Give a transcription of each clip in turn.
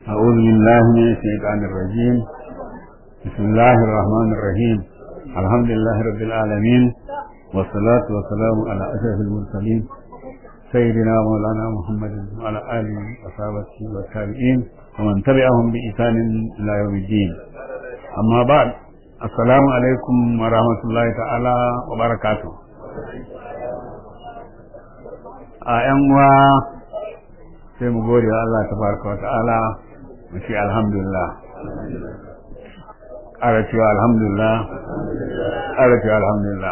أعوذ بالله من الشيطان الرجيم بسم الله الرحمن الرحيم الحمد لله رب العالمين والصلاة والسلام على أشرف المرسلين سيدنا مولانا محمد وعلى آله وصحبه والتابعين ومن تبعهم بإحسان إلى يوم الدين أما بعد السلام عليكم ورحمة الله تعالى وبركاته a ‘yan uwa sai mu gode wa Allah tabaraka wa ta'ala mu ce alhamdulillah ƙara cewa alhamdulillah ƙara cewa alhamdulillah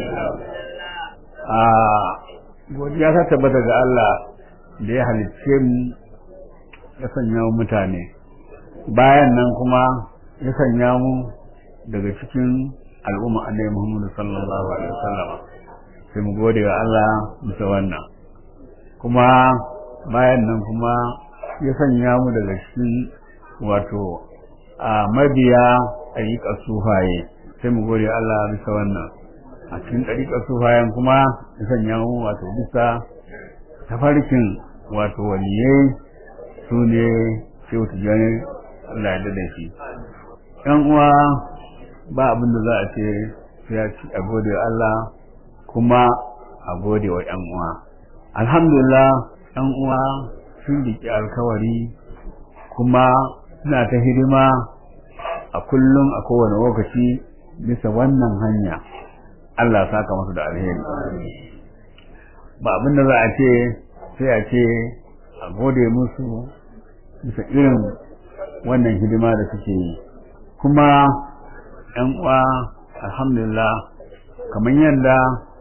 a godiya ta tabbata ga Allah da ya halicce mu ya sanya mu mutane bayan nan kuma ya sanya mu daga cikin al'umma annabi Muhammad sallallahu alaihi wasallam sai mu gode wa Allah bisa wannan kuma bayan nan kuma ya sanya mu daga cikin wato a mabiya ɗariƙar sufaye sai mu gode Allah bisa wannan a cikin ɗariƙar sufayen kuma ya sanya mu wato bisa tafarkin wato waliyai su ne shehu tijjani Allah ya da shi ‘yan uwa ba abin da za a ce sai a ci a gode wa Allah kuma a gode wa ‘yan uwa alhamdulillah ɗan uwa sun riƙe alkawari kuma suna ta hidima a kullum a kowane lokaci bisa wannan hanya Allah saka masu da alheri ba abin da za a ce sai a ce a gode musu bisa irin wannan hidima da suke yi kuma ‘yan uwa alhamdulillah kamar yadda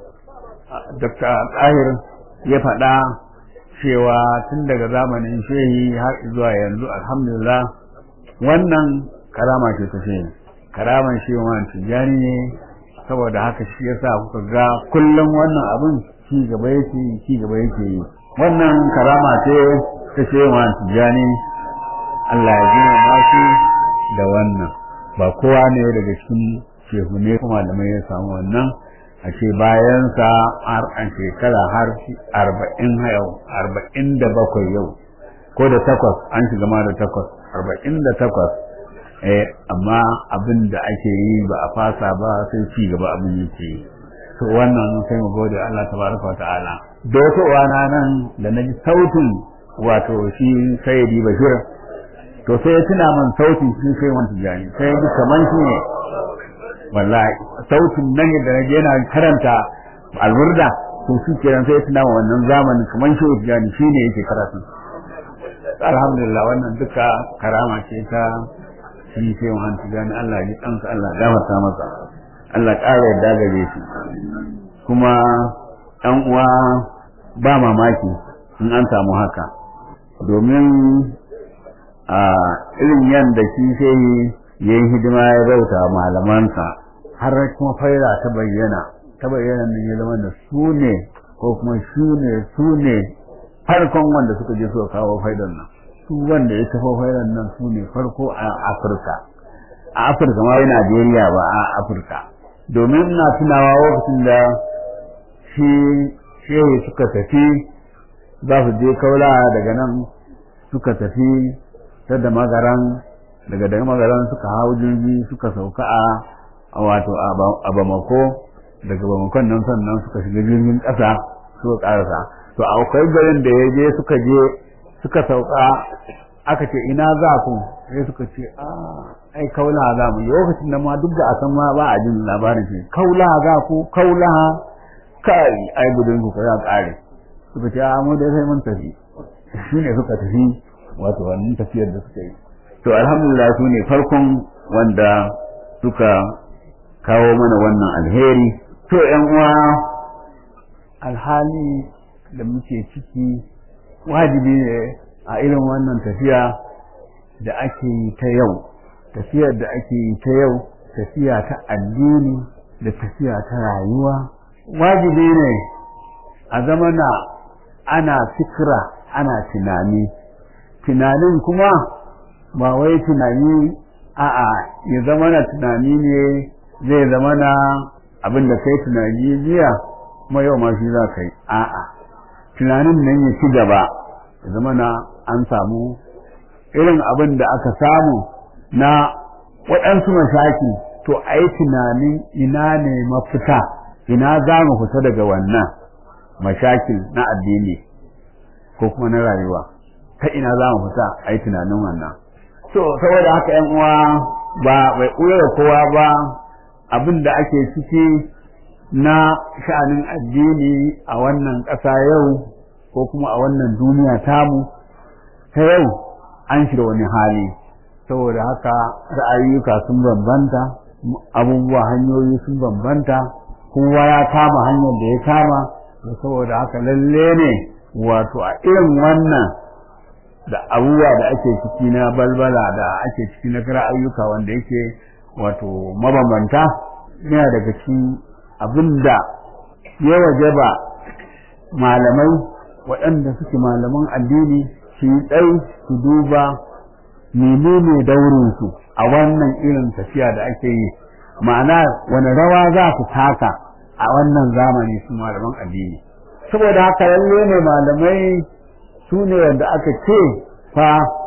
Dr. Tahir ya faɗa cewa tun daga zamanin shehi har zuwa yanzu alhamdulillah wannan karama ce ta shehi karaman shi wa tijjani ne saboda haka shi yasa kuka ga kullum wannan abin ci gaba yake ci gaba yake yi wannan karama ce ta shehi wa tijjani Allah ya gina masu da wannan ba kowa ne daga cikin shehu ne kuma da mai ya samu wannan a ce bayansa har an shekara har arba'in yau arba'in da bakwai yau ko da takwas an shiga ma da takwas arba'in da takwas eh amma abin da ake yi ba a fasa ba sai ci gaba abin yake yi to wannan sai mu gode Allah tabaraka wa ta'ala da wata uwana nan da na ji sautin wato shi sayyidi bashir to sai ya tuna min sautin shi sai wani tijani sai ya ji kaman shi ne wallahi sautin nan da naje yana karanta alburda to shi kenan sai tuna wannan zamanin kaman shi Tijani shine yake karatu alhamdulillah wannan duka karama ce ta shi sai wannan Tijani Allah ya kansa Allah ya gafarta masa Allah ƙara yadda gare shi kuma ɗan uwa ba mamaki in an samu haka domin a irin yadda shi sai yayin hidima ya bauta malamansa har kuma faira ta bayyana ta bayyana nan ya zama da su ne ko kuma su ne su ne farkon wanda suka je suka kawo faidan nan su wanda ya tafi faidan nan su ne farko a afirka a afirka ma wai najeriya ba a afirka domin na tunawa lokacin da shi shehu suka tafi za su je kaula daga nan suka tafi ta da magaran daga daga magaran suka hau jirgi suka sauka a wato a bamako daga bamakon nan sannan suka shiga jirgin ƙasa suka ƙarasa to akwai garin da ya je suka je suka sauka aka ce ina za ku sai suka ce a ai kaula za mu lokacin da ma duk da a san ma ba a jin labarin shi kaula za ku kaula kai ai gudun ku ya ƙare suka ce a mu da sai mun tafi shine suka tafi wato wannan tafiyar da suka yi to alhamdulillah su ne farkon wanda suka kawo mana wannan alheri to yan uwa alhali da muke ciki wajibi ne a irin wannan tafiya da ake yi ta yau tafiyar da ake yi ta yau tafiya ta addini da tafiya ta rayuwa wajibi ne a zamana ana fikira ana tunani tunanin kuma ba wai tunani a'a ya zama na tunani ne zai zama na abin da kai tunani jiya kuma yau ma shi za ka yi a'a tunanin nan ya ci gaba ya zama na an samu irin abin da aka samu na waɗansu mashaki to a yi tunanin ina ne mafita ina za mu fita daga wannan mashakin na addini ko kuma na rayuwa ta ina za mu fita a yi tunanin wannan to saboda haka yan uwa ba bai ɓuya da kowa ba abin da ake ciki na sha'anin addini a wannan ƙasa yau ko kuma a wannan duniya tamu ta yau an shiga wani hali saboda haka ra'ayyuka sun bambanta abubuwa hanyoyi sun bambanta kowa ya kama hanyar da ya kama saboda haka lalle ne wato a irin wannan da abubuwa da ake ciki na balbala da ake ciki na ra'ayyuka wanda yake wato mabambanta yana daga cikin abinda ya wajaba malamai waɗanda suke malaman addini su yi tsayi su duba menene daurinsu a wannan irin tafiya da ake yi ma'ana wani rawa za su taka a wannan zamani su malaman addini saboda haka lalle ne malamai su ne wanda aka ce fa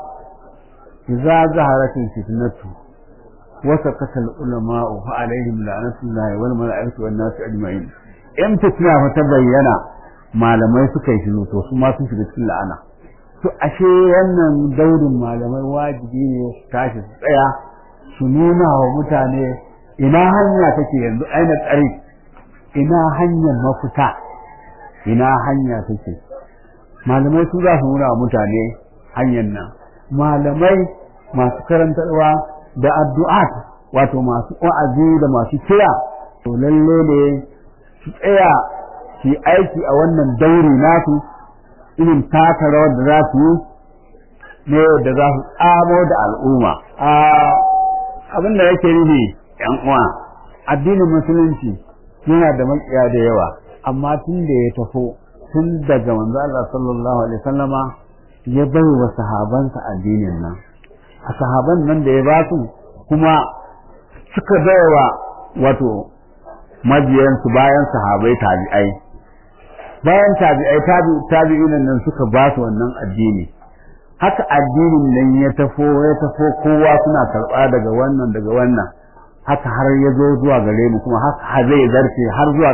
idza zaharatil fitnatu wa sakatal ulama'u fa alaihim la'natullahi wal mala'ikati wan nasi ajma'in in fitna fa ta bayyana malamai suka yi shiru to su ma sun shiga cikin la'ana to ashe wannan daurin malamai wajibi ne su tashi su tsaya su nuna wa mutane ina hanya take yanzu aina tsari ina hanyar mafita ina hanya take malamai su za su nuna wa mutane hanyar nan malamai masu karantarwa da addu'at wato masu wa'azi da masu kira to lalle ne su tsaya su aiki a wannan dauri nasu irin taka rawar da za su yi ne da za su tsamo da al'umma abin da yake nufi yan uwa addinin musulunci yana da makiya da yawa amma tun da ya tafo tun daga manzo Allah sallallahu alaihi wasallama ya bai wa sahabansa addinin nan a sahaban nan da ya ba su kuma suka baiwa wato majiyansu bayan sahabai tabi'ai bayan tabi'ai tabi'in nan suka ba su wannan addini haka addinin nan ya tafo ya tafo kowa suna karɓa daga wannan daga wannan haka har ya zo zuwa gare mu kuma haka zai zarce har zuwa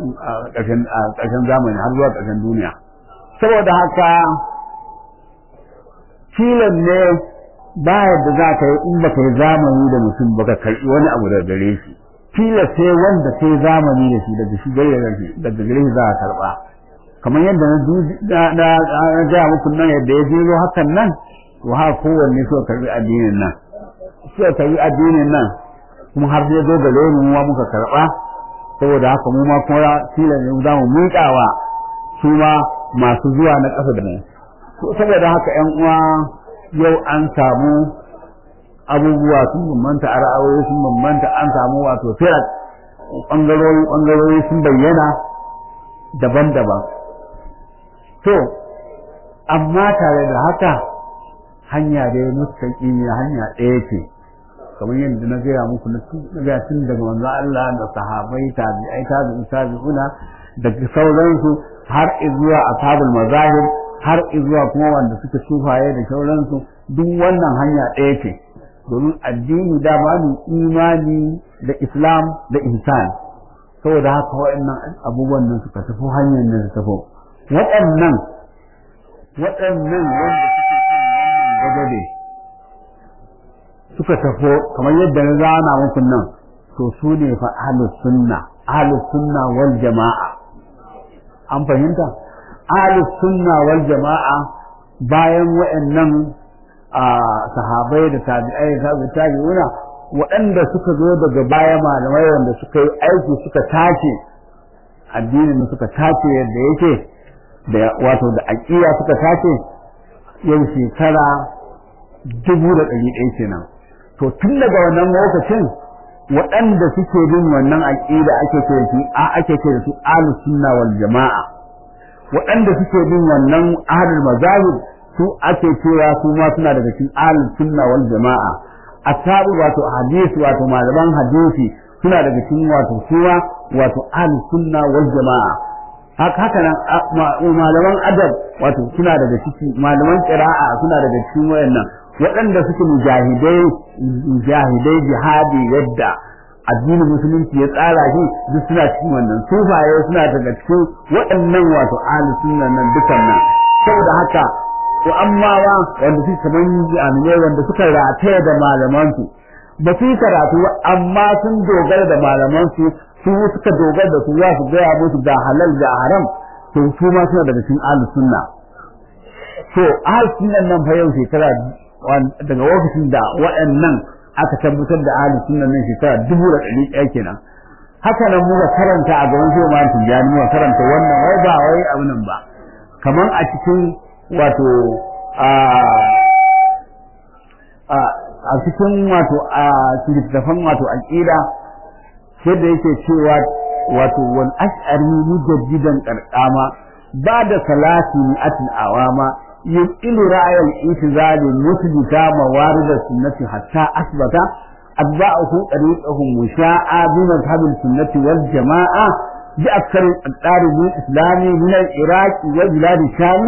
ƙarshen zamani har zuwa ƙarshen duniya saboda haka filan ne ba yadda za ka yi in ba ka yi zamani da mutum ba ka karɓi wani abu daga gare shi fila sai wanda sai zamani da shi daga shi daga gare shi za a karɓa kamar yadda na na gaya muku nan yadda ya jero hakan nan to ha kowanne suka karbi addinin nan suka karbi addinin nan kuma har sai zo gare mu ma muka karba saboda haka mu ma kuma tilan ne za mu miƙawa su ma masu zuwa na ƙasa da nan saboda haka ƴan uwa yau an samu abubuwa sun bambanta a ra'ayoyi sun bambanta an samu wato firat ɓangarori ɓangarori sun bayyana daban-daban to amma tare da haka hanya da ya mustaƙi ne hanya ɗaya ce kamar yadda na gaya muku na gaya tun daga manzo Allah da sahabai tabi'ai tabi'in tabi'una da sauransu har zuwa ashabul mazahib har zuwa kuma wanda suka sufaye da sauransu duk wannan hanya ɗaya ce domin addini da ba imani da islam da ihsan saboda haka waɗannan abubuwan nan suka tafi hanyar nan su tafi waɗannan waɗannan wanda suke kan wannan gagade suka tafi kamar yadda na zana muku nan to su ne fa ahlus sunna ahlus sunna wal jama'a an fahimta ahlus sunna wal jama'a bayan waɗannan sahabai da tabi'ai da tabi'una waɗanda suka zo daga baya malamai wanda suka yi aiki suka tace addinin suka tace yadda yake da wato da aƙida suka tace yau shekara dubu da ɗari ɗaya kenan to tun daga wannan lokacin waɗanda suke bin wannan aƙida ake ce su a ake ce da su ahlus sunna wal jama'a waɗanda suke bin wannan ahlul mazahib su ake cewa su ma suna daga cikin ahlus sunna wal jama'a asabu wato hadisi wato malaman hadisi suna daga cikin wato suwa wato ahlus sunna wal jama'a haka haka nan malaman adab wato suna daga ciki malaman qira'a suna daga cikin wayannan waɗanda suke mujahidai mujahidai jihadi yadda addinin musulunci ya tsara shi duk suna cikin wannan sufaye suna daga cikin waɗannan wato ahli sunna nan dukan nan saboda haka to amma wa wanda suke kaman jami'ai wanda suka rataya da malaman su ba su yi karatu amma sun dogara da malaman su su suka dogara da su za su gaya musu da halal da haram to su ma suna daga cikin ahli sunna to ahli sunnan nan fa yau shekara daga lokacin da waɗannan aka tabbatar da ahli sunna nan shekara dubu da ɗari ɗaya kenan haka nan muka karanta a gaban shi ma tijjani muka karanta wannan wai ba wai abu nan ba kaman a cikin wato a a cikin wato a littattafan wato aqida sai da yake cewa wato wal ash'ari mujaddidan qarqama ba da salati mi'atin awama يبطل رأي الإتزال مثبت موارد السنة حتى أثبت أتباعه طريقهم مشاء بمذهب السنة والجماعة بأكثر الأقطار الإسلام من العراق وبلاد الشام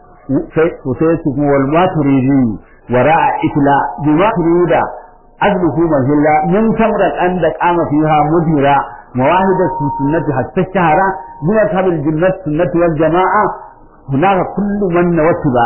وسيسك والماتريدي وراء إتلاء بما تريد أجله مهلا من ثمرة أن قام فيها مديرا مواهد السنة حتى الشهر بمذهب الجنة السنة والجماعة hunaka kullu man nawatiba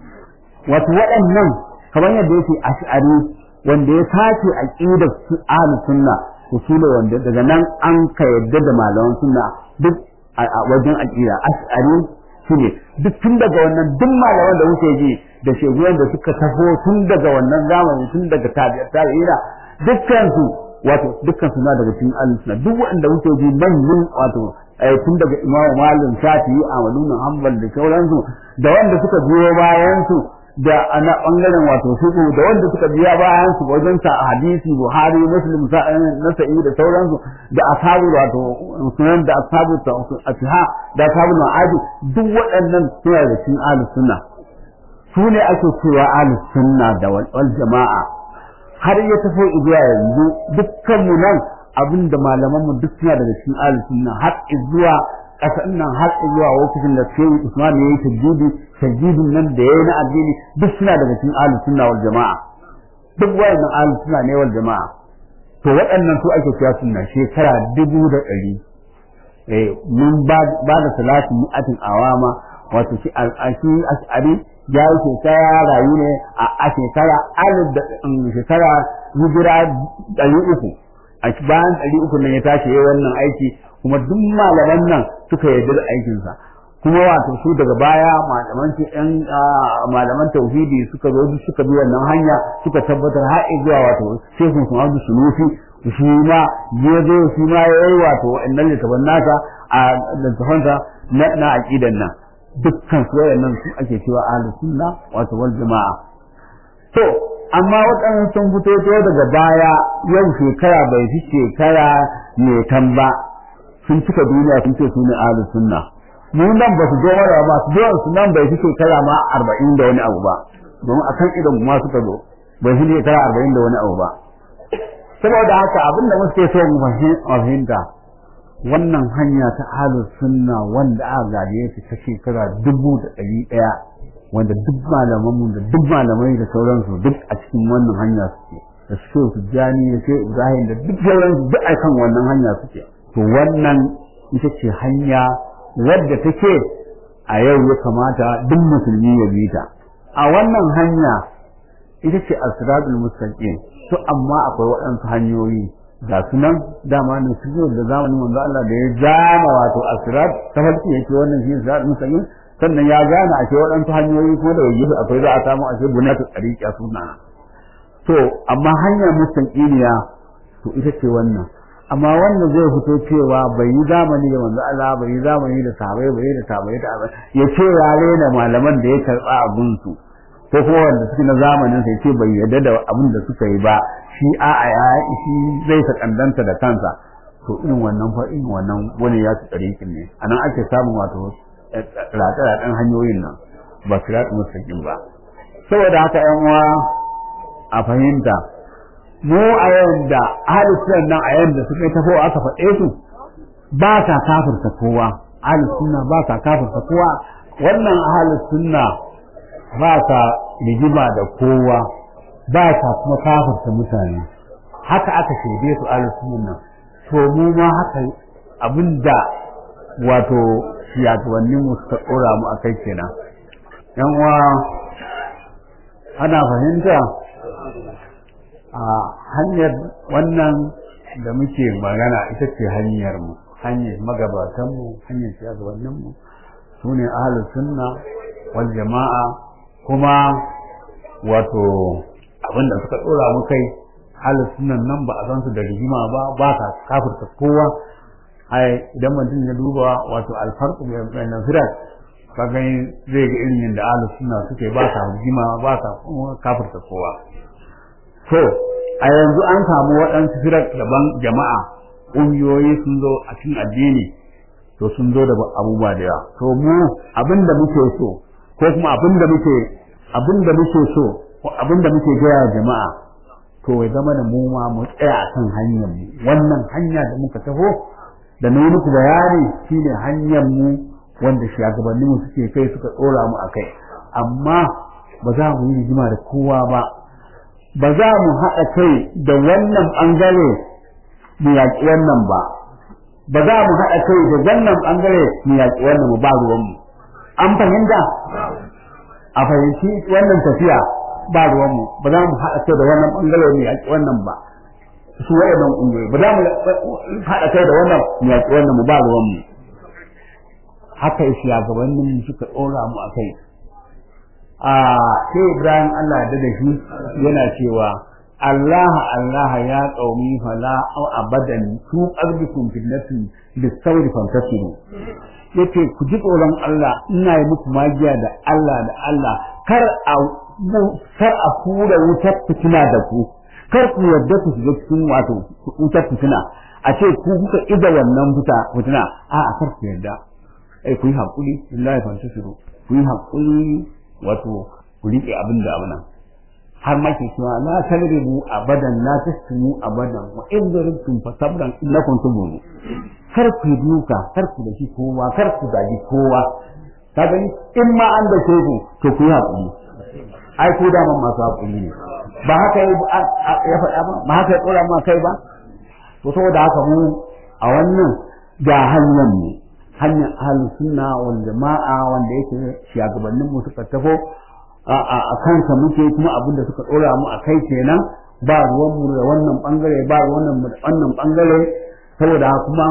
wato waɗannan kamar yadda yake ash'ari wanda ya sace aqidar ahli sunna usule wanda daga nan an ka yadda da malaman sunna duk a wajen aqida ash'ari shine duk tun daga wannan duk malaman da wuce ji da sheguyan da suka taho tun daga wannan zamani tun daga tabi'ina dukkan su wato dukkan su na daga cikin ahli sunna duk wanda wuce ji manyan wato tun daga imamu malim shafi'i ahmadu bin hanbal da sauransu da wanda suka biyo bayan su da ana bangaren wato fiqh da wanda suka biya bayan su wajen sa hadisi buhari muslim nasa'i da sauransu da ashabu wato sunan da ashabu atiha da ashabu ma'adi duk waɗannan suna da cikin ahlus sunna su ne ake cewa ahlus sunna da wal jama'a har ya tafi zuwa yanzu dukkan mu nan abin da malaman mu duk suna daga cikin ahlus sunna har zuwa kasan nan har zuwa lokacin da sai Usman yayi tajjidi tajjidin nan da yayi na addini duk suna daga cikin ahlus sunna wal jamaa duk wayannan ahlus sunna ne wal jamaa to waɗannan su ake cewa sunna shekara dubu da ɗari eh mun ba da salatu mi'atin awama wato shi ash'ari ya yi shekara rayu ne a shekara alif da shekara hijira ɗari uku a bayan ɗari uku nan ya tashi yayi wannan aiki kuma duk malaman nan suka yarda da aikinsa kuma wato su daga baya malaman ɗan malaman tauhidi suka zo suka bi wannan hanya suka tabbatar har zuwa wato shekun su Abdul Sunusi shi ma ya zo shi ma yayi wato wa'annan littafan nasa a littafansa na na aqidan nan dukkan su wayannan su ake cewa ahlus sunna wato wal jama'a to amma waɗannan sun fito to daga baya yau shekara bai fi shekara mai tamba sun cika duniya sun ce su ne ahlus sunna mu nan ba su zo mara ba su zo su nan bai fi shekara ma arba'in da wani abu ba domin a kan idan ma suka zo bai fi shekara arba'in da wani abu ba saboda haka abin da muke so mu fahimta wannan hanya ta ahlus sunna wanda aka gaje ta ta shekara dubu da ɗari ɗaya wanda duk malamanmu da duk malamai da sauransu duk a cikin wannan hanya suke da su su jani da su ibrahim da duk sauransu duk a kan wannan hanya suke to wannan ita ce hanya wadda take a yau ya kamata duk musulmi ya bi ta a wannan hanya ita ce asiratul mustaqim to amma akwai waɗansu hanyoyi ga sunan dama ne su da zamanin manzo Allah da ya zama wato asirat ta farki yake wannan shi asirat mustaqim sannan ya gane ake waɗansu hanyoyi ko da yayi akwai za a samu ake bunatu tsariƙa suna to amma hanyar mustaqimiya to ita ce wannan amma wanda zai fito cewa bai yi zamani da manzo Allah bai yi zamani da sahabbai bai yi da sahabbai da ya ce ya rena malaman da ya karba abun su ko kuma wanda suke na zamanin sai ce bai yarda da abin da suka yi ba shi a a ya shi zai ta kandanta da kansa to irin wannan fa irin wannan wani ya ci tsarikin ne anan ake samun wato ratsa-ratsan hanyoyin nan ba su ratsa mustaqim ba saboda haka yan uwa a fahimta mu a yanda ahli sunna nan a yanda suka yi tafo aka faɗe su ba ta kafirta kowa ahli sunna ba ta kafirta kowa wannan ahli sunna ba ta rigima da kowa ba ta kuma kafirta mutane haka aka shaide su ahlus sunna to mu ma haka abinda wato shugabannin mu suka dora mu akai kenan yan uwa ana fahimta a hanyar wannan da muke magana ita ce hanyar mu hanyar magabatan mu hanyar shugabannin mu sune ahlus sunna wal jama'a kuma wato abinda suka dora mu kai ahlus sunnan nan ba a san su da rigima ba ba ka kafirta kowa ai idan mutum ya duba wato alfarqu bayan firat ka gani zai ga irin yadda ahlus sunna suke ba ka rigima ba ka kafirta kowa to a yanzu an samu waɗansu firar daban jama'a ƙungiyoyi sun zo a cikin addini to sun zo da abubuwa da yawa to mu abin da muke so ko kuma abin da muke abin da muke so ko abin da muke gaya jama'a to ya zama da mu ma mu tsaya a kan hanyar mu wannan hanya da muka taho da na muku bayani shine hanyar mu wanda shugabanninmu suke kai suka tsora mu akai amma ba za mu yi rigima da kowa ba ba za mu haɗa kai da wannan ɓangare mu yaƙi wannan ba ba za mu haɗa kai da wannan ɓangare mu yaƙi wannan ba ruwanmu an fahimta a fahimci wannan tafiya ba ruwanmu ba za mu haɗa kai da wannan ɓangare mu yaƙi wannan ba su waɗannan ƙungiyoyi ba za mu haɗa kai da wannan mu yaƙi wannan mu ba ruwanmu haka shugabannin suka ɗora mu a kai a sai Ibrahim Allah da da shi yana cewa Allah Allah ya qaumi fala aw abadan tu qalbikum fitnatin bisawri fantasiru yace ku ji tsoron Allah ina yi muku magiya da Allah da Allah kar a kar a fura wutar fitina da ku kar ku yarda ku shiga cikin wato wutar fitina a ce ku kuka ida wannan fita fitina a a kar ku yarda ai ku yi hakuri billahi fantasiru ku yi hakuri wato ku riƙe abin da abin har ma ke cewa la tadribu abadan la tasmu abadan wa in daribtum fa sabran innakum tubunu kar ku duka kar ku da shi kowa kar ku zagi kowa ka gani in ma an da ku to ku yi hakuri ai ku da masu hakuri ne ba haka ya faɗa ba ba haka ya tsora ma kai ba to saboda haka mu a wannan ga hanyar mu hanyar ahlus sunna wal jama'a wanda yake shugabannin mu suka tafo a kansa muke kuma abin da suka dora mu a kai kenan ba ruwan mu da wannan bangare ba ruwan mu da wannan bangare saboda kuma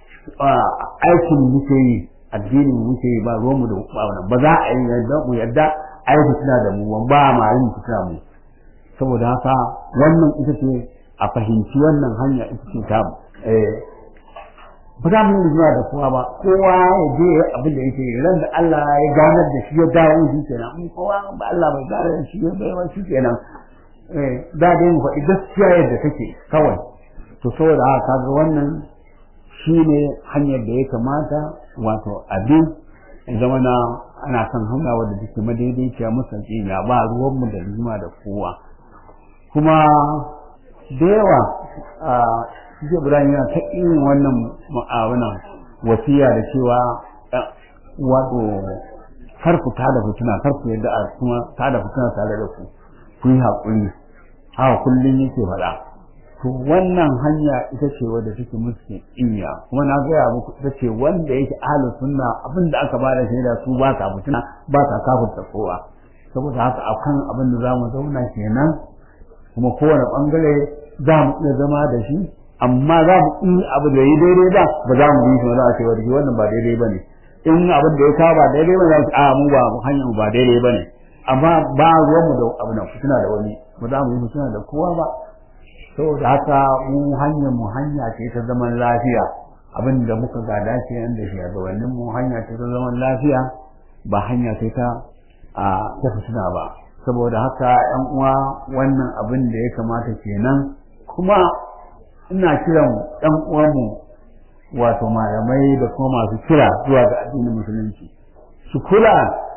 aikin muke yi addinin muke yi ba ruwan mu da wannan ba za a yi yadda mu yadda ai fitina da mu ba ma yin fitina mu saboda haka wannan ita ce a fahimci wannan hanya ita ce ta eh ba za mu yi zuwa da kowa ba kowa ya je abin da yake ran da Allah ya ganar da shi ya dawo shi kenan in kowa ba Allah bai ganar da shi ya bai shi kenan eh da dai mu faɗi gaskiya yadda take kawai to saboda haka kaga wannan shine hanyar da ya kamata wato abin ya zama na ana kan hanya wadda take madaidaiciya musanci na ba ruwan mu da rigima da kowa kuma da yawa shi Ibrahim yana ta irin wannan ma'awana wasiya da cewa wato kar ku tada fitina kar ku yadda a kuma tada fitina tare da ku ku yi haƙuri haka kullum yake faɗa to wannan hanya ita ce wadda take musu inya kuma na gaya muku ita ce wanda yake ahlus sunna abin da aka bada shaida su ba ka fitina ba ka kafirta kowa saboda haka akan abin da zamu zauna kenan kuma kowane bangare za mu iya zama da shi amma za mu yi abu da yi daidai ba ba za mu yi shi ba za a ce wani wannan ba daidai ba ne in abin da ya kawo ba daidai ba za mu a mu ba hanyar ba daidai ba ne amma ba ruwanmu da abu na fitina da wani ba za mu yi fitina da kowa ba saboda haka mu hanyar mu hanya ce ta zaman lafiya abin da muka gada ce nan da shugabannin mu hanya ce ta zaman lafiya ba hanya ce ta a ta fitina ba saboda haka yan uwa wannan abin da ya kamata kenan kuma ina kiran ɗan uwanmu wato malamai da kuma masu kira zuwa ga addinin musulunci su kula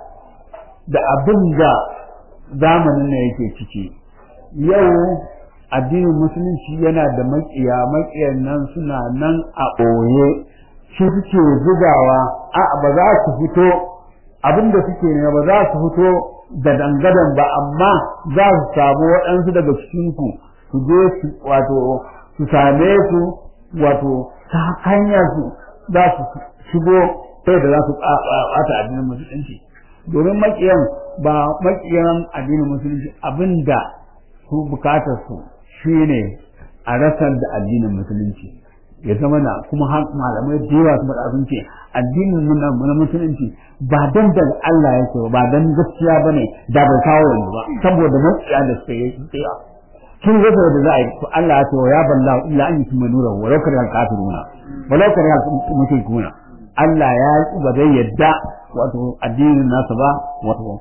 da abin da zamanin na yake ciki yau addinin musulunci yana da makiya makiyan nan suna nan a ɓoye shi suke zugawa a ba za su fito abin da suke ne ba za su fito da dangadan ba amma za su samu waɗansu daga cikin ku su je su wato su same su wato ta hanyar su za su shigo sai da za su ɓata addinin musulunci domin makiyan ba makiyan addinin musulunci abinda su bukatar su shine a rasar da addinin musulunci ya zama na kuma malamai da yawa kuma abin ce addinin na musulunci ba dan da Allah yake ba dan gaskiya bane da bai kawo yanzu ba saboda makiya da suka yi tsaya kin ga da za a yi to Allah ya ce ya balla illa an yutimma nura wa law kana kafiruna wa law kana mushrikuna Allah ya ba zai yadda wato addinin nasa ba wato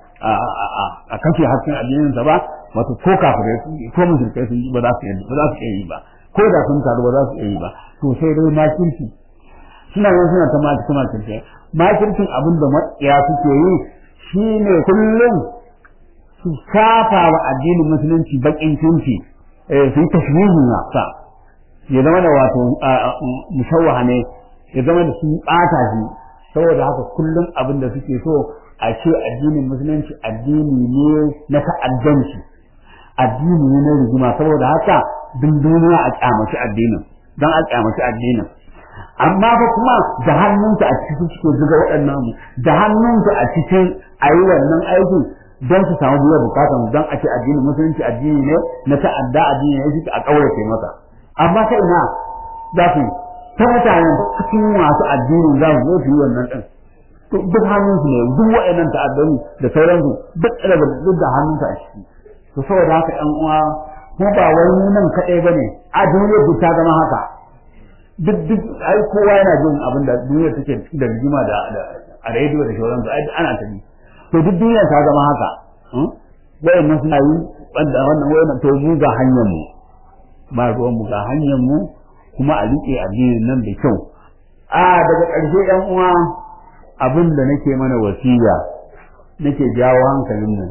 a kashe hasken addinin sa ba wato ko kafirai sun yi ko mushrikai sun yi ba za su yi ba za su yi ba ko da sun taru ba za su yi ba to sai dai makirci suna yin suna ta makirci makirci makircin abin da matsiya suke yi shine kullum su kafa wa addinin musulunci bakin kinci su yi tashwihin sa ya zama da wato musawwaha ne ya zama da sun ɓata shi saboda haka kullum abin da suke so a ce addinin musulunci addini ne na ta'addanci addini ne na rigima saboda haka duk duniya a kyamaci addinin don a kyamaci addinin amma fa kuma da hannunta a cikin suke zuga waɗannan mu da hannunta a cikin a yi wannan aikin don su samu biyar bukatan don a ce addinin musulunci addini ne na ta'adda addini ne suke a ƙaurace masa amma ta ina za su ta mutanen cikin masu addinin za su zo su yi wannan ɗin to duk hannunsu ne duk wa'annan ta'addani da sauransu duk daga duk da hannunsu a ciki to saboda haka ƴan uwa kuma ba wai mu nan kaɗai bane a duniyar duk ta zama haka duk duk ai kowa yana jin abin da duniyar take ciki da rigima da a rediyo da sauransu ai ana ta bi to duk duniyar ta zama haka wa'annan suna yi wanda wannan wa'annan to mu ga hanyar mu ba ruwan mu ga hanyar mu kuma a riƙe addinin nan da kyau a daga ƙarshe ƴan uwa abin da nake mana wasiya nake jawo hankalin mu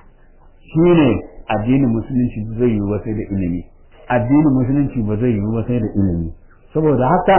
shine addinin musulunci ba zai yiwu ba sai da ilimi addinin musulunci ba zai yiwu ba sai da ilimi saboda haka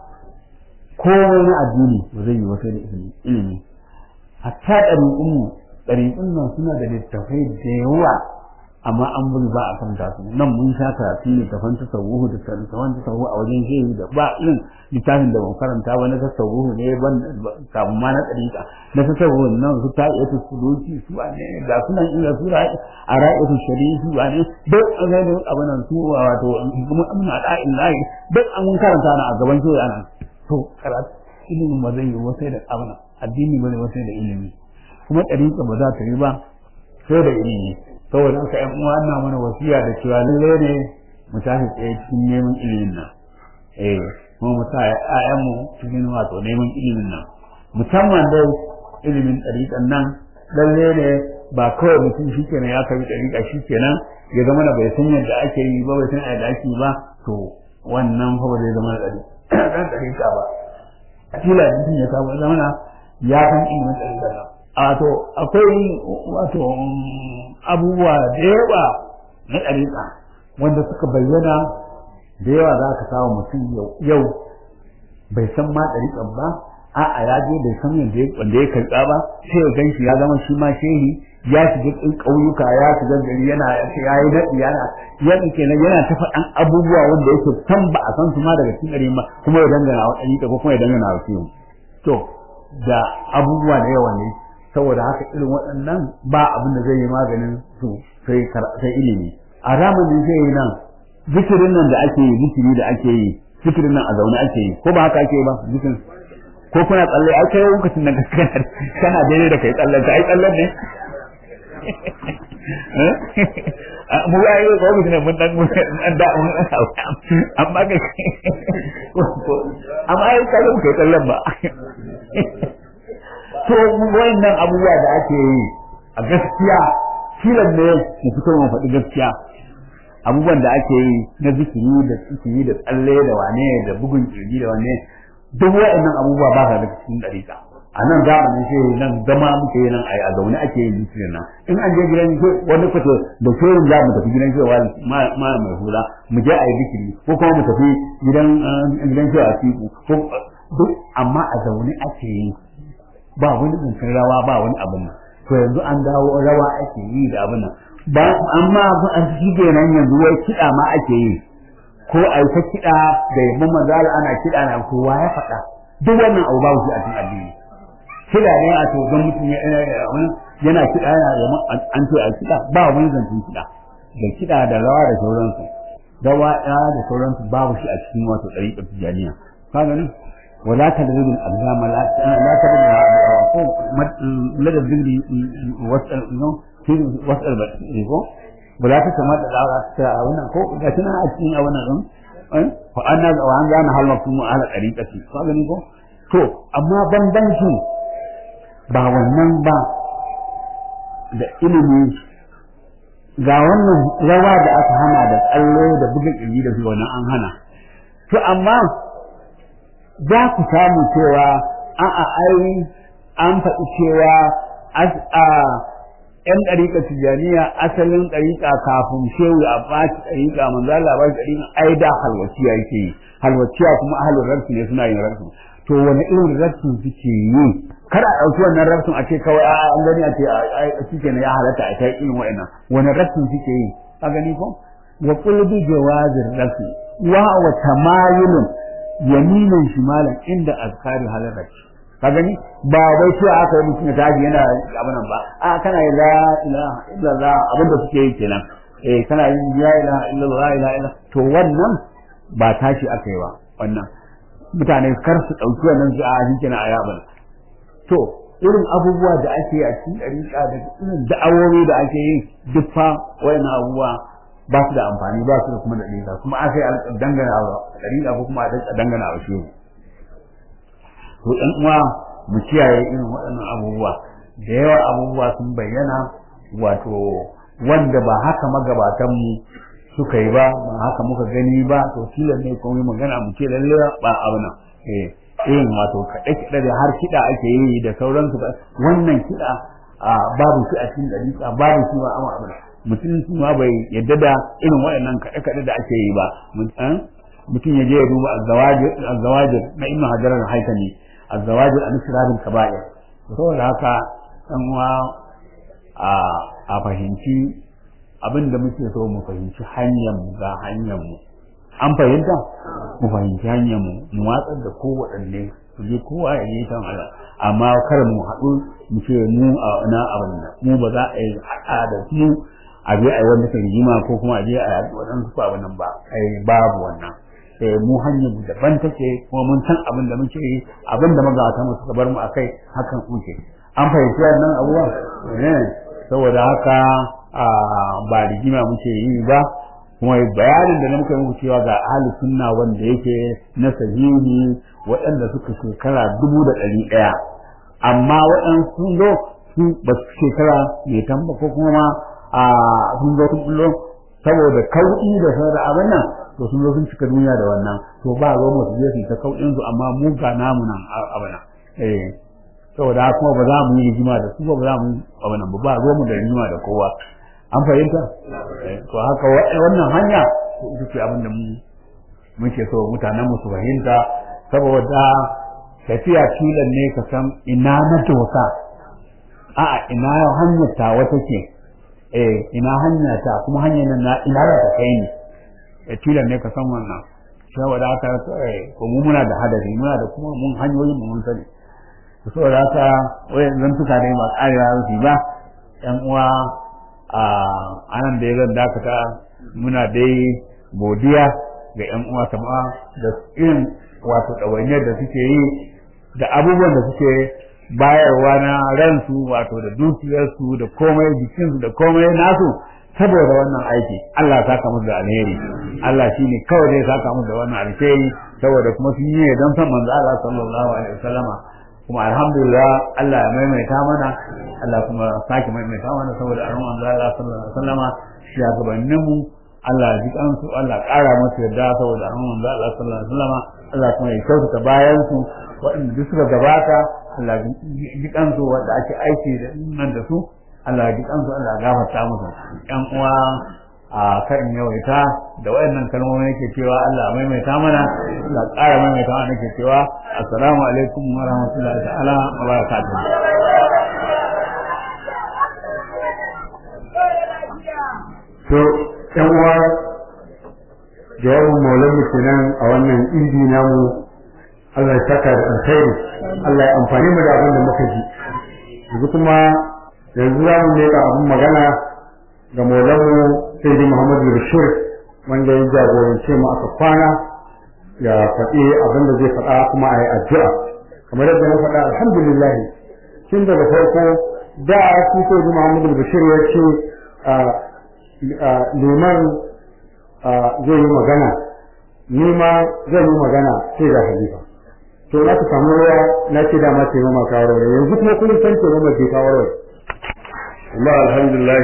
komai na addini ba zai yiwu ba sai da ilimi ilimi hatta ɗari'un mu ɗari'un nan suna da littafai da yawa amma an bari ba a kan su nan mun sha karatu ne tafan tasawuhu da tafan tasawuhu a wajen shehi da ba irin littafin da ban karanta ba na tasawuhu ne ban kafin ma na tsarika na tasawuhu nan su ta iya suluki su a ne ga sunan ila su a ra'ayatu shari'i su a ne duk an ga da abin nan su wato kuma amna da illahi duk an mun karanta na a gaban shehi ana to karatu ilimin ba zai yi wasai da abin addini ba zai wasai da ilimi kuma tsarika ba za ta yi ba sai da ilimi saboda haka ƴan uwa ina mana wasiya da cewa lalle ne mu tashi tsaye cikin neman ilimin nan eh kuma mu sa ƴaƴan mu cikin wato neman ilimin nan musamman dai ilimin ɗariƙan nan lalle ne ba kawai mutum shi kenan ya karbi ɗariƙa shi kenan ya zama da bai san yadda ake yi ba bai san yadda ake yi ba to wannan fa ba zai zama da ɗan ɗariƙa ba kila mutum ya samu zamana ya san ilimin ɗariƙan nan wato akwai wato abubuwa da yawa na ɗariƙa wanda suka bayyana da yawa za ka samu mutum yau bai san ma ɗariƙan ba a'a ya je bai san yadda wanda ya karɓa ba sai ya ganshi ya zama shi ma shehi ya shiga ƙauyuka ya shiga gari yana ya yi daɗi yana ya kenan yana ta faɗan abubuwa wanda yake san ba a san su ma daga cikin ɗari ba kuma ya dangana wa ɗariƙa ko kuma ya dangana wa shehu to da abubuwa da yawa ne saboda haka irin waɗannan ba abin da zai yi maganin su sai sai ilimi a zamanin sai yi nan zikirin nan da ake yi zikiri da ake yi zikirin nan a zaune ake yi ko ba haka ake yi ba zikirin ko kuna tsalle ai kai lokacin da kana kana daidai da kai tsallen ka ai tsallen ne mu ya yi ko mutum mun dan mun da mun amma kai amma ai kai kai tsallen ba to wayannan abubuwa da ake yi a gaskiya filan ne mu fito mu faɗi gaskiya abubuwan da ake yi na zikiri da zikiri da tsalle da wane da bugun kirji da wane duk wayannan abubuwa ba sa da cikin dariƙa a nan zamanin shi nan zama muke yi nan a zaune ake yin zikirin nan in an je gidan wani kwato da shirin za mu tafi gidan cewa ma mai hula mu je a yi zikiri ko kuma mu tafi gidan gidan cewa siku ko duk amma a zaune ake yi ba wani zancen rawa ba wani abin nan to yanzu an dawo rawa ake yi da abin nan ba amma an shi kenan yanzu wai kiɗa ma ake yi ko a yi ta kiɗa da yabon manzala ana kiɗa na kowa ya faɗa duk wannan abu babu shi a cikin addini kiɗa ne a to don mutum yana kiɗa yana yabon an ce a kiɗa ba wani zancen kiɗa da kiɗa da rawa da sauransu rawa ɗaya da sauransu babu shi a cikin wato ɗariƙar tijjaniya ka gani ولا تدرب الأقدام لا لا تدرب لدى الذكر واسأل واسأل بس ولا تسمى الأوراق أونا كو لكن أنا أتني أونا فأنا وأنا أنا هل مفهوم على طريقة فأغني كو to amma bambancin ba wannan ba da ilimi ga wannan rawa da aka hana da tsallo da buga kirji da su wannan an hana to amma za ku samu cewa a'a ai an faɗi cewa a ‘yan ɗariƙa tijjaniya asalin ɗariƙa kafin shehu a ɓaci ɗariƙa manzo Allah ba ɗariƙa ai da halwaciya yake yi halwaciya kuma ahalin rarsu ne suna yin rarsu to wani irin rarsu suke yi kada a ɗauki wannan rarsun a ce kawai a an gani a ce a shi kenan ya halatta a kai irin wa'annan wani rarsun suke yi a gani ko wa qulbi jawazir rafi wa wa tamayulun yaminin shimalan inda azkari halarci ka gani ba wai shi aka yi mutum ya tashi yana abin nan ba a kana yi la ilaha illallah abin da suke yi kenan eh kana yin la ilaha illallah la ilaha illallah to wannan ba tashi aka yi ba wannan mutane kar su dauki wannan su a shi kenan a yaban to irin abubuwa da ake yi a cikin dariƙa da irin da'awowi da ake yi duk fa wayannan abubuwa ba su da amfani ba su da kuma da ɗinka kuma aka yi dangana wa ɗariƙa ko kuma a dangana wa shehu to ɗan uwa mu kiyaye irin waɗannan abubuwa da yawa abubuwa sun bayyana wato wanda ba haka magabatan mu suka yi ba ba haka muka gani ba to tilan ne kuma magana mu ce lalle ba abu nan eh irin wato kaɗe kaɗe da har kiɗa ake yi da sauransu wannan kiɗa babu shi a cikin ɗariƙa babu shi ma amma abu mutum ma bai yadda da irin waɗannan kaɗe-kaɗe da ake yi ba mutum ya je ya duba azawajir na ibn hajar al-haytami azawajir an sirabin kaba'ir saboda haka dan uwa a fahimci abin da muke so mu fahimci hanyar mu ga hanyar mu an fahimta mu fahimci hanyar mu mu watsar da kowaɗanne su je kowa ya yi kan Allah amma kar mu haɗu mu ce mu a na abin nan mu ba za a yi haɗa da mu a je a yi wani rigima ko kuma a je a yi waɗansu ko abin nan ba ai babu wannan eh mu hanyar mu daban take kuma mun san abin da muke yi abin da magabata mu suka bar mu akai hakan muke an fahimci wannan abubuwa eh saboda haka ba rigima muke yi ba kuma bayanin da na muka muku cewa ga ahli sunna wanda yake na sahihi waɗanda suka shekara dubu da ɗari ɗaya amma waɗansu sun zo su ba su shekara mai tamba ko kuma ma a sun zo sun bullo saboda kauɗi da sauran abin nan to sun zo sun cika duniya da wannan to ba zo mu je su ta kauɗin su amma mu ga namu nan abin nan eh saboda kuma ba za mu yi rigima da su ba ba za mu yi abin nan ba ba zo mu da rigima da kowa an fahimta to haka wannan hanya ita ce abin da mu muke so mutanen mu su fahimta saboda tafiya filan ne ka san ina na dosa a'a ina hanyar ta wata ke eh ina hanya ta kuma hanyar nan na ina za ta kai ni eh filan ne ka san wannan saboda haka ko mu muna da hadari muna da kuma mun hanyoyin mu mun sani saboda haka wayan zan tuka dai ba ƙarewa su ba yan uwa a anan da ya zan dakata muna dai godiya ga yan uwa sama da irin wato ɗawainiyar da suke yi da abubuwan da suke bayarwa na ransu wato da dukiyarsu da komai jikinsu da komai nasu saboda wannan aiki Allah ya saka musu da alheri Allah shine kawai zai saka musu da wannan alheri saboda kuma sun yi don san manzo Allah sallallahu alaihi wasallama kuma alhamdulillah Allah ya maimaita mana Allah kuma sake maimaita mana saboda an manzo Allah sallallahu alaihi wasallama shugabannin mu Allah ya ji kansu Allah ƙara musu yarda saboda an manzo Allah sallallahu alaihi wasallama Allah kuma ya kyautata bayan su waɗanda duk suka gabata Allah ya ji kansu wanda ake aiki da nan da su Allah ya ji kansu Allah ya gafarta musu ƴan uwa a kan yawaita da wayannan kalmomi yake cewa Allah maimaita mana Allah ƙara maimaita mana yake cewa assalamu alaikum wa rahmatullahi ta'ala wa barakatuh to yan uwa jawabin maulan mu kenan a wannan idi namu Allah ya saka da alkhairi Allah ya amfani mu da abin da muka ji yanzu kuma yanzu za mu leka abin magana ga maulan mu sai dai Muhammadu Bashir wanda ya jagorance mu aka kwana ya faɗi abin da zai faɗa kuma a yi addu'a kamar yadda na faɗa alhamdulillah tun daga farko da su sai dai Muhammadu Bashir ya ce liman zai yi magana ni ma zan yi magana sai da halifa to na ka samu ruwa na ce dama ce mama kawo yanzu kuma kun san ce mama ke kawo rawar amma alhamdulillah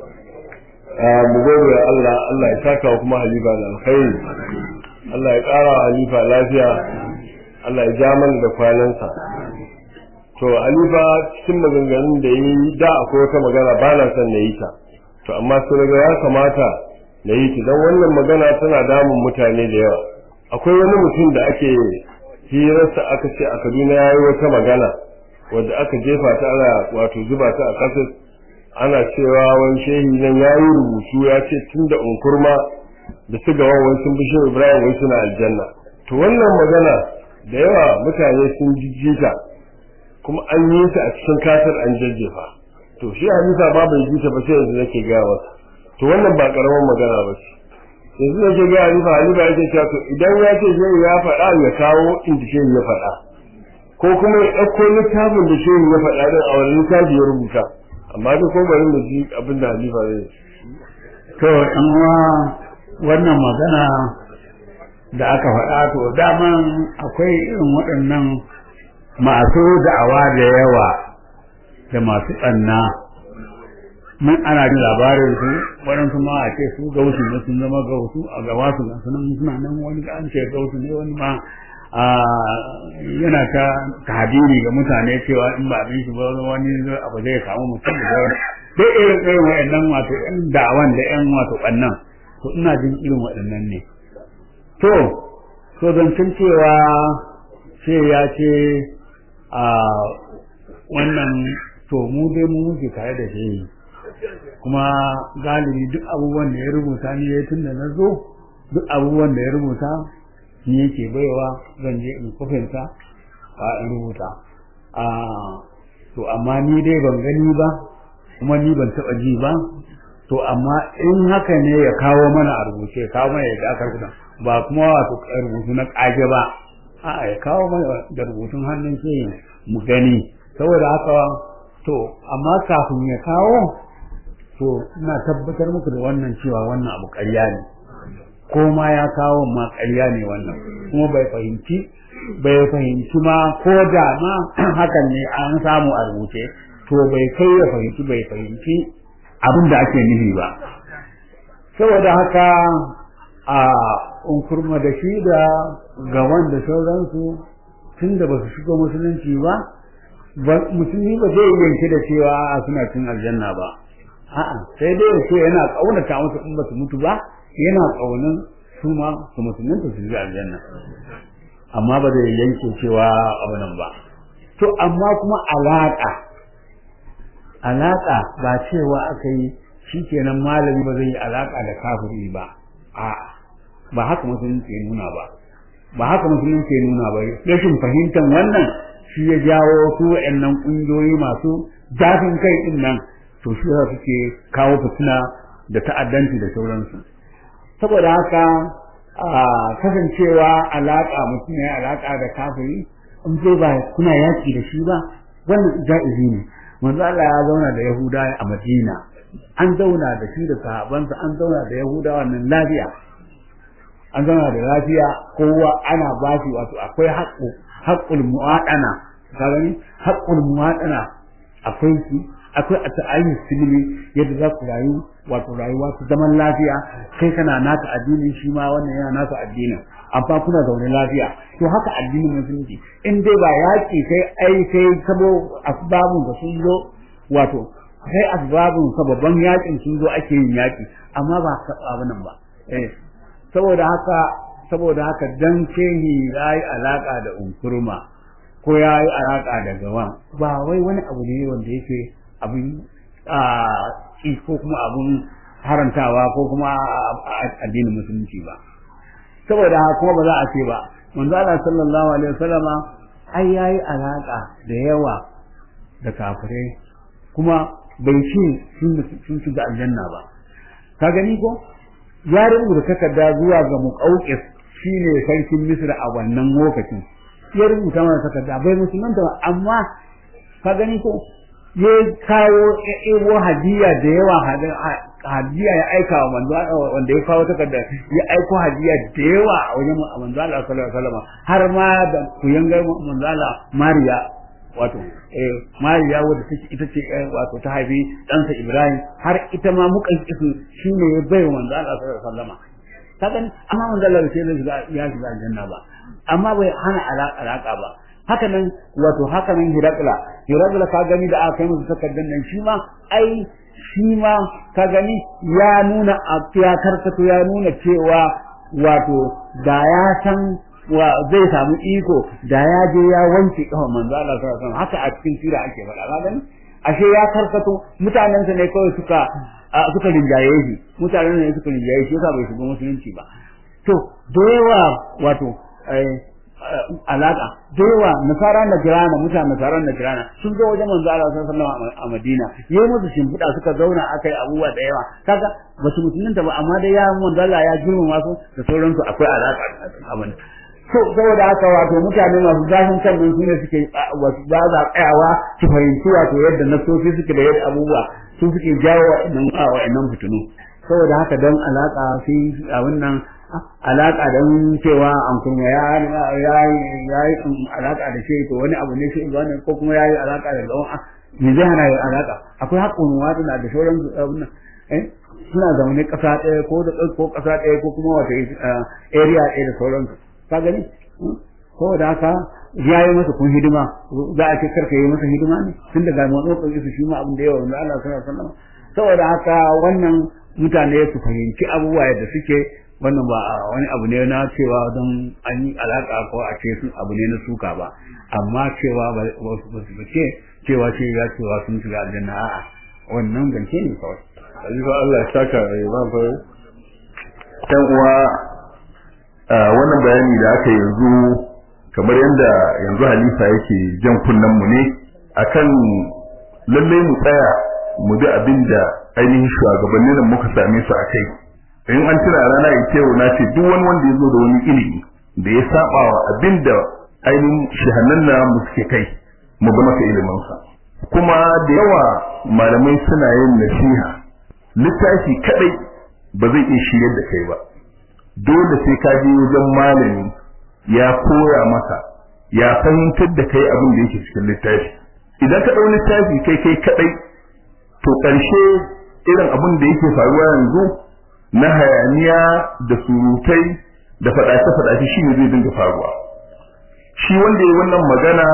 mu gode wa Allah Allah ya saka wa kuma halifa da alkhairi Allah ya ƙara wa halifa lafiya Allah ya ja mana da kwanansa to halifa cikin maganganun da yi da akwai wata magana ba na son na yi ta to amma sai ga ya kamata na yi ta don wannan magana tana damun mutane da yawa akwai wani mutum da ake hirarsa aka ce a Kaduna ya yi wata magana wadda aka jefa ta ana wato zuba ta a ƙasar ana cewa wani shehi nan ya yi rubutu ya ce tun da unkurma da su gawan wai sun bishe ibrahim wai suna aljanna to wannan magana da yawa mutane sun jijjita kuma an yi ta a cikin kasar an jajjefa to shi hadisa ba bai ji ta ba sai yanzu nake gaya masa to wannan ba karaman magana ba ce yanzu nake gaya halifa halifa yake cewa to idan ya ce shehu ya faɗa ya kawo inda shehu ya faɗa ko kuma ya ɗauko littafin da shehu ya faɗa din a wani littafi ya rubuta amma dai ko bari mu ji abin da halifa zai to in wannan magana da aka faɗa to daman akwai irin waɗannan masu da'awa da yawa da masu ɓanna mun ana jin labarin su waɗansu ma a ce su gausu ne sun zama gausu a gaba su ga sunan suna nan wani an ce gausu ne wani ma yana ta tahdiri ga mutane cewa in ba abin shi ba wani abu zai samu mutum da dai irin irin waɗannan wato ƴan da'awan da ƴan wato ɓannan to ina jin irin waɗannan ne to so zancen cewa ce ya ce a wannan to mu dai mu muke tare da shi kuma galibi duk abubuwan da ya rubuta ni ya tun da na zo duk abubuwan da ya rubuta ni yake baiwa zan je in kofinta a in rubuta a to amma ni dai ban gani ba kuma ni ban taɓa ji ba to amma in haka ne ya kawo mana a rubuce ya kawo mana yadda aka rubuta ba kuma wato rubutu na ƙage ba a'a ya kawo mana da rubutun hannun shi mu gani saboda haka to amma kafin ya kawo to ina tabbatar muku da wannan cewa wannan abu ƙarya ne ko ma ya kawo ma ƙarya ne wannan kuma bai fahimci bai fahimci ma ko da ma hakan ne an samu a rubuce to bai kai ya fahimci bai fahimci abin da ake nufi ba saboda haka a unkurma da shi da gawan da sauransu tun da ba su shiga musulunci ba musulmi ba zai yanke da cewa suna cin aljanna ba a'a sai dai ya ce yana kaunata musu in ba su mutu ba yana kaunin su ma su musulunta su ji aljanna amma ba zai yanke cewa abu nan ba to amma kuma alaka alaka ba cewa aka yi shikenan malami ba zai yi alaka da kafiri ba a'a ba haka musulunci ya nuna ba ba haka musulunci ya nuna ba rashin fahimtar wannan shi ya jawo su wa'annan ƙungiyoyi masu zafin kai din nan to shi ya suke kawo fitina da ta'addanci da sauransu saboda haka a kasancewa alaka mutum ya alaka da kafiri in dai ba kuna yaki da shi ba wannan ja'izi ne manzo Allah ya zauna da Yahuda a Madina an zauna da shi da sahabansa an zauna da Yahudawa nan lafiya an zauna da lafiya kowa ana ba shi wato akwai haƙƙo haƙƙul mu'adana ka gani haƙƙul mu'adana akwai shi akwai a ta'ayin silmi yadda za ku rayu wato rayuwa ta zaman lafiya kai kana naka addinin shi ma wannan yana naka addinin amma kuna zaune lafiya to haka addinin musulunci in dai ba yaƙi kai ai sai sabo asbabun da sun zo wato sai asbabun sababban yaƙin sun zo ake yin yaƙi amma ba abin nan ba eh saboda haka saboda haka dan shehi yayi alaka da unkurma ko yayi alaka da gawan ba wai wani abu ne wanda yake abin a ko kuma abun harantawa ko kuma addinin musulunci ba saboda kuma ba za a ce ba manzo Allah sallallahu alaihi wasallama ai yayi alaka da yawa da kafirai kuma bai ce sun shiga aljanna ba ka gani ko ya rubuta takarda zuwa ga muqawqis shine sarkin Misra a wannan lokacin ya rubuta mana takarda bai musulmanta ba amma ka gani ko ya kawo ebo hadiya da yawa hadiya ya aika wa manzo wanda ya kawo takarda ya aiko hadiya da yawa a wajen manzo Allah sallallahu alaihi wasallam har ma da kuyangar manzo Allah Mariya wato eh Mariya wadda take ita ce wato ta haifi ɗansa Ibrahim har ita ma mukan kisu shine ya bai manzo Allah sallallahu alaihi wasallam kaga amma manzo Allah bai shiga ya shiga aljanna ba amma bai hana alaka ba haka nan wato haka nan Hirakla Hirakla ka gani da aka yi musu takardar nan shi ma ai shi ma ka gani ya nuna ya karkato ya nuna cewa wato da ya san wa zai samu iko da ya je ya wanke kafan manzo Allah sallallahu alaihi wasallam haka a cikin sira ake faɗa ka gani ashe ya karkato mutanen sa ne kawai suka suka rinjaye shi mutanen ne suka rinjaye shi yasa bai shiga musulunci ba to da yawa wato alaka da yawa nasara na jirana mutanen nasara na jirana sun zo wajen manzo Allah sallallahu alaihi wasallam a Madina yayi musu shimfiɗa suka zauna akai abubuwa da yawa kaga ba su musulunta ba amma dai ya manzo Allah ya girmama su da sauransu akwai alaka abin to saboda haka wato mutane masu zafin kan nan sune suke wasu ba za tsayawa su fahimci wato yadda nasofi suke da yadda abubuwa su suke jawo wa'annan wa'annan fitinu saboda haka don alaka fi a wannan alaka don cewa an kuma ya ya yi alaka da shi to wani abu ne shi wani ko kuma ya yi alaka da gawan me zai hana yi alaka akwai haƙƙun wadana da sauran abin eh suna zaune ƙasa ɗaya ko da ko ƙasa ɗaya ko kuma wata area ɗaya da sauransu ka gani saboda haka ya yi masa kun hidima za a ce karka yi masa hidima ne tun daga matsotsin isu shi ma abin da yawa wanda Allah sallallahu alaihi wasallam saboda haka wannan mutane su fahimci abubuwa yadda suke wannan ba wani abu ne na cewa don an yi alaka ko a ce sun abu ne na suka ba amma cewa ba su ce cewa ce ya cewa sun shiga aljanna a'a wannan zance ne kawai Alifa Allah ya saka ya ba fa ɗan uwa wannan bayani da aka yanzu kamar yadda yanzu halifa yake jan kunnen mu ne akan lallai mu tsaya mu bi abin da ainihin shugabannin nan muka same su a kai in an tuna rana ita yau na ce duk wani wanda ya zo da wani ilimi da ya saba wa abin da ainihin shahannan na mu suke kai mu bi masa iliminsa kuma da yawa malamai suna yin nasiha littafi kadai ba zai iya shiryar da kai ba dole sai ka je wajen malami ya koya maka ya fahimtar da kai abin da yake cikin littafi idan ka ɗau littafi kai kai kadai to ƙarshe irin abin da yake faruwa yanzu na hayaniya da surutai da faɗace-faɗace shi ne zai dinga faruwa shi wanda ya wannan magana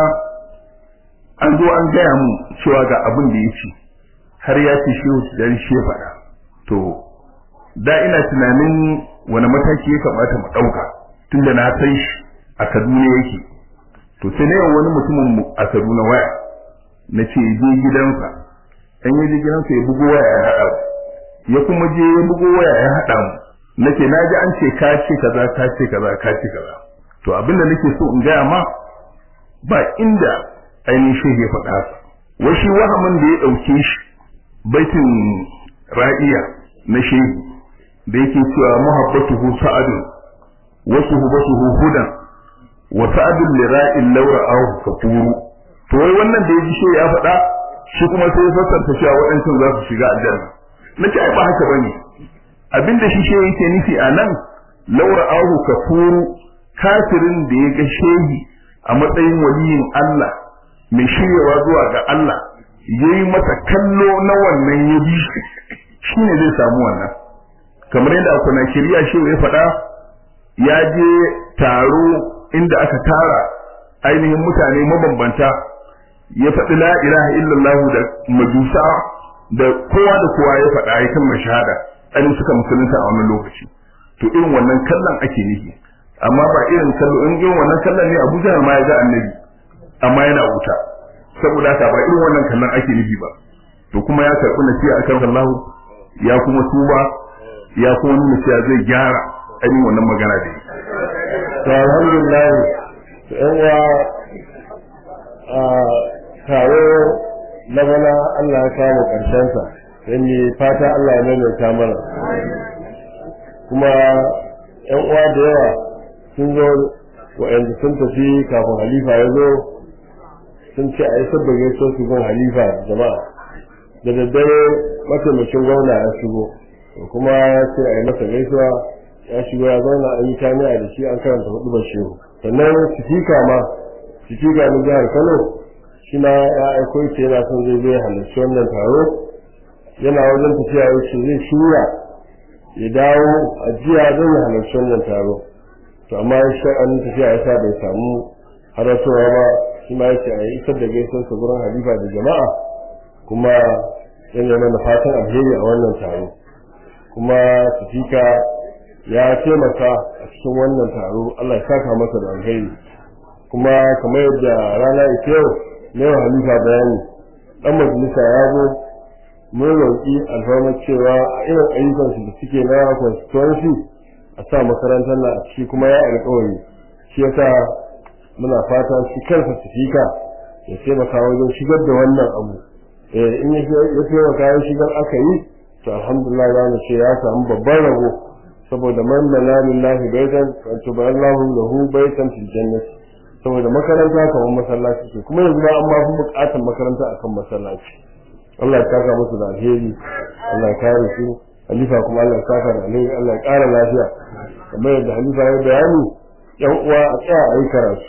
an zo an gaya mu cewa ga abin da ya ce har ya ce shi da shi ya faɗa to da ina tunanin wani mataki ya kamata mu ɗauka tunda na san shi a Kaduna yake to sai na wani mutumin mu a Kaduna waya na ce je gidansa dan ya je gidansa ya bugo waya ya haɗa ya kuma je ya bugo waya ya haɗa mu nace na ji an ce ka ce kaza ka ce kaza ka ce kaza to abin da nake so in gaya ma ba inda ainihin shehu ya faɗa haka wai shi wahamin da ya ɗauke shi baitin ra'iya na shehu da yake cewa muhabbatuhu sa'adun wa suhbatuhu hudan wa sa'adun li ra'in law ra'ahu kafuru to wai wannan da yaji shehu ya faɗa shi kuma sai ya fassarta cewa waɗancan za su shiga aljanna nace ai ba haka bane abinda shi shehu yake nufi a nan law ra'ahu kafuru kafirin da ya ga shehi a matsayin waliyin Allah mai shiryawa zuwa ga Allah yayi masa kallo na wannan ya bi shi ne zai samu wannan kamar yadda kuna shirya shi ya faɗa ya je taro inda aka tara ainihin mutane mabambanta ya faɗi la ilaha illallah da majusa da kowa da kowa ya faɗa ya kalmar shahada ainihin suka musulunta a wannan lokaci to irin wannan kallon ake nufi amma ba irin kallo in irin wannan kallon ne Abu Jahal ma ya ga annabi amma yana wuta saboda haka ba irin wannan kallon ake nufi ba to kuma ya karɓi nasiha akan Allah ya kuma tuba ya kuma nuna cewa zai gyara ainihin wannan magana da to alhamdulillah to yan uwa a taro na bana Allah ya kawo karshen sa sai ni fata Allah ya maimaita mana kuma yan uwa da yawa sun zo wa'anda sun tafi kafin halifa ya zo sun ce a yi sabda gaisuwa su gun halifa jama'a da daddare mataimakin gwamna ya shigo kuma ya ce a yi masa gaisuwa ya shigo ya zauna an yi jami'a da shi an karanta hudu bashiru sannan sifika ma sifika na jihar kano shi ma ya aiko ce yana son zai zai halarci wannan taro yana wajen tafiya ya ce zai shirya ya dawo a jiya don ya halarci wannan taro to amma ya shi an tafiya ya sa bai samu haratowa ba shi ma ya ce a yi isar da gaisuwar sa gurin halifa da jama'a kuma yana mana fatan alheri a wannan taro kuma sifika ya taimaka a cikin wannan taro Allah ya saka masa da alheri kuma kamar yadda rana ita yau na yau halifa bayani dan majalisa ya zo mun roƙi alfarmar cewa a irin ayyukan su da suke na constituency a sa makarantar na a ciki kuma ya alƙawari shi yasa muna fata shi kansa sifika ya taimaka wajen shigar da wannan abu in ya taimaka ya shigar aka yi to alhamdulillah za mu ce ya samu babban rabo saboda man bana lillahi baitan wa tuballahu lahu baitan fil jannati saboda makaranta kamar masallaci ce kuma yanzu ma an ma fi bukatar makaranta akan masallaci Allah ya saka musu da alheri Allah ya kare su halifa kuma Allah ya saka da alheri Allah ya kara lafiya kamar yadda halifa ya bayani yan uwa a tsaya a yi karatu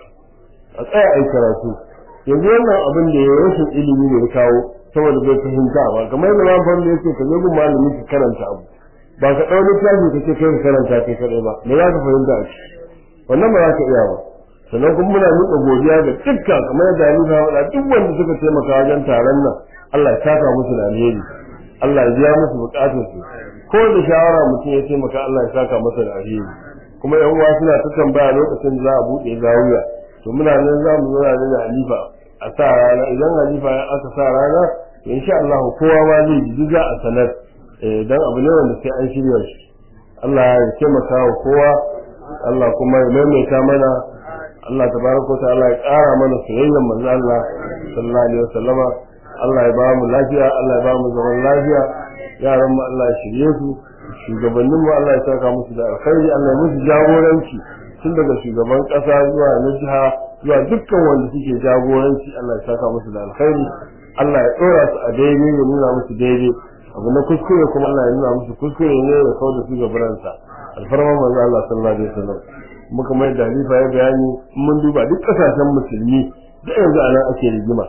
a tsaya a yi karatu yanzu wannan abin da ya rashin ilimi ne ya kawo saboda bai fahimta ba kamar yadda ma fara yake ka zo gun malami ka karanta abu ba ka ɗau littafi ka ce kai ka karanta kai kaɗai ba me za ka fahimta a ciki wannan ba za ka iya ba sannan kuma muna miƙa godiya ga dukkan kamar yadda Halifa ya faɗa duk wanda suka taimaka wajen taron nan Allah ya saka musu da alheri Allah ya biya musu bukatun su ko da shawara mutum ya taimaka Allah ya saka masa da alheri kuma yan uwa suna ta tambaya lokacin da za a buɗe zawiya to muna nan za mu zauna da Halifa a sa rana idan Halifa ya aka sa rana to insha Allah kowa ma zai ji za a sanar dan abu ne wanda sai an shirya shi Allah ya taimaka wa kowa Allah kuma ya maimaita mana Allah tabaraka ta'ala ya ƙara mana soyayyar manzo Allah sallallahu alaihi wasallama Allah ya ba mu lafiya Allah ya ba mu zaman lafiya yaran mu Allah ya shirye su shugabannin mu Allah ya saka musu da alkhairi Allah ya musu jagoranci tun daga shugaban ƙasa zuwa na jiha zuwa dukkan wanda suke jagoranci Allah ya saka musu da alkhairi Allah ya ɗora su a daidai ya nuna musu daidai abu na kuskure kuma Allah ya nuna musu kuskure ne ya kawo da su gabaransa alfarman manzo Allah sallallahu alaihi wasallam muka mai da halifa ya bayani mun duba duk kasashen musulmi da yanzu a nan ake rigima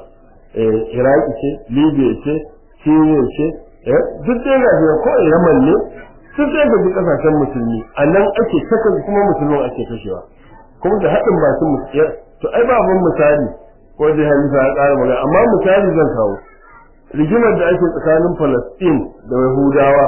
eh iraki ce libya ce syria ce eh duk dai ga shi ko yaman ne duk dai ga kasashen musulmi a nan ake saka kuma musulman ake kashewa kuma da haɗin bakin musulmi to ai ba mun misali ko da halifa ya ƙara magana amma misali zan kawo rigimar da ake tsakanin Palestine da Yahudawa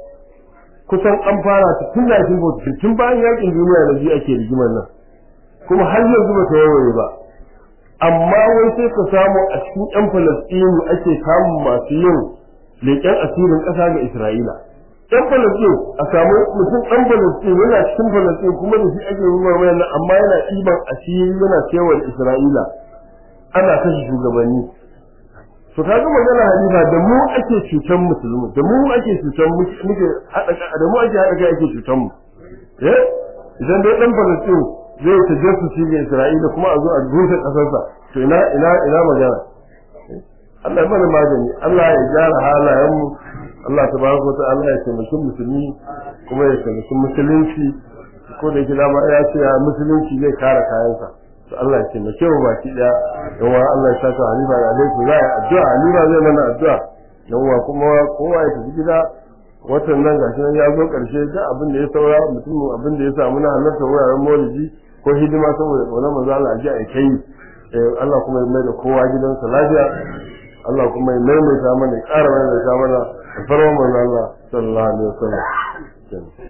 kusan an fara ta tun da shi tun bayan yakin duniya da biyu ake rigimar nan kuma har yanzu ba ta warware ba amma wai sai ka samu a cikin yan Palestine ake samun masu yin leƙen asirin ƙasa ga Isra'ila yan Palestine a samu mutum ɗan Palestine yana cikin Palestine kuma da shi ake rumar wayan nan amma yana ɗiban asiri yana kewar Isra'ila ana kashe shugabanni to kaga magana halifa da mu ake cutan musulmi da mu ake cutan muke hada da mu ake hada kai ake cutan mu eh idan dai dan Palestine zai ta jesu shi ga Isra'ila kuma a zo a rufe kasarsa to ina ina ina magana Allah ya mana magani Allah ya gyara halayen mu Allah tabaraka wa ta'ala ya taimaki musulmi kuma ya taimaki musulunci ko da yake dama ya ce musulunci zai kare kayansa to Allah ya taimake mu baki daya yawa Allah ya saka Halifa da alaihi za a addu'a Halifa zai mana addu'a yawa kuma kowa ya tafi gida watan nan gashi nan ya zo karshe da abin da ya saura mutum abin da ya samu na halarta wuraren maulidi ko hidima saboda tsoron manzo Allah ji a kai Allah kuma ya mai da kowa gidansa lafiya Allah kuma ya maimaita mana ya ƙara maimaita mana da farman manzo Allah sallallahu alaihi wasallam